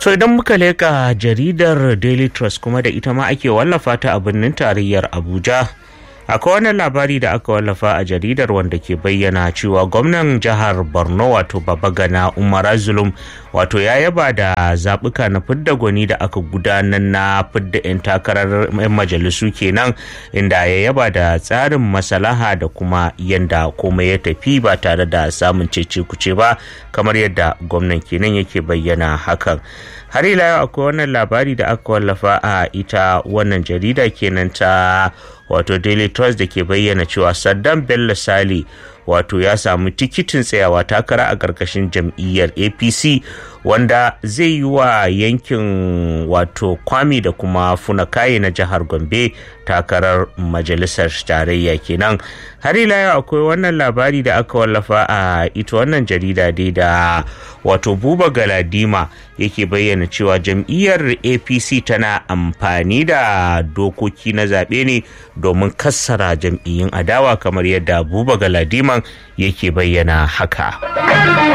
To idan muka leka jaridar Daily Trust kuma da ita ma ake wallafa ta a birnin tarayyar Abuja. Akwai wannan labari da aka wallafa a jaridar wanda ke bayyana cewa gwamnan jihar Borno wato Babagana Umar Zulum wato ya yaba da zaɓuka na fidda gwani da aka gudanar na fidda 'yan takarar 'yan majalisu kenan inda ya yaba da tsarin masalaha da kuma yanda komai ya tafi ba tare da samun cece kuce ba kamar yadda gwamnan kenan yake bayyana hakan. har ila yau akwai wannan labari da aka wallafa a ita wannan jarida kenan ta wato daily trust da ke bayyana cewa saddam bello sali wato ya samu tikitin tsayawa takara a ƙarƙashin jam'iyyar apc wanda zai yi wa yankin wato kwami da kuma funakaye na jihar gombe takarar majalisar tarayya kenan har ila yau akwai wannan labari da aka wallafa a ita wannan jarida dai da wato buba galadima yake bayyana cewa jam'iyyar apc tana amfani da dokoki na zaɓe ne domin kassara jam'iyyun adawa kamar yadda buba galadiman yake bayyana haka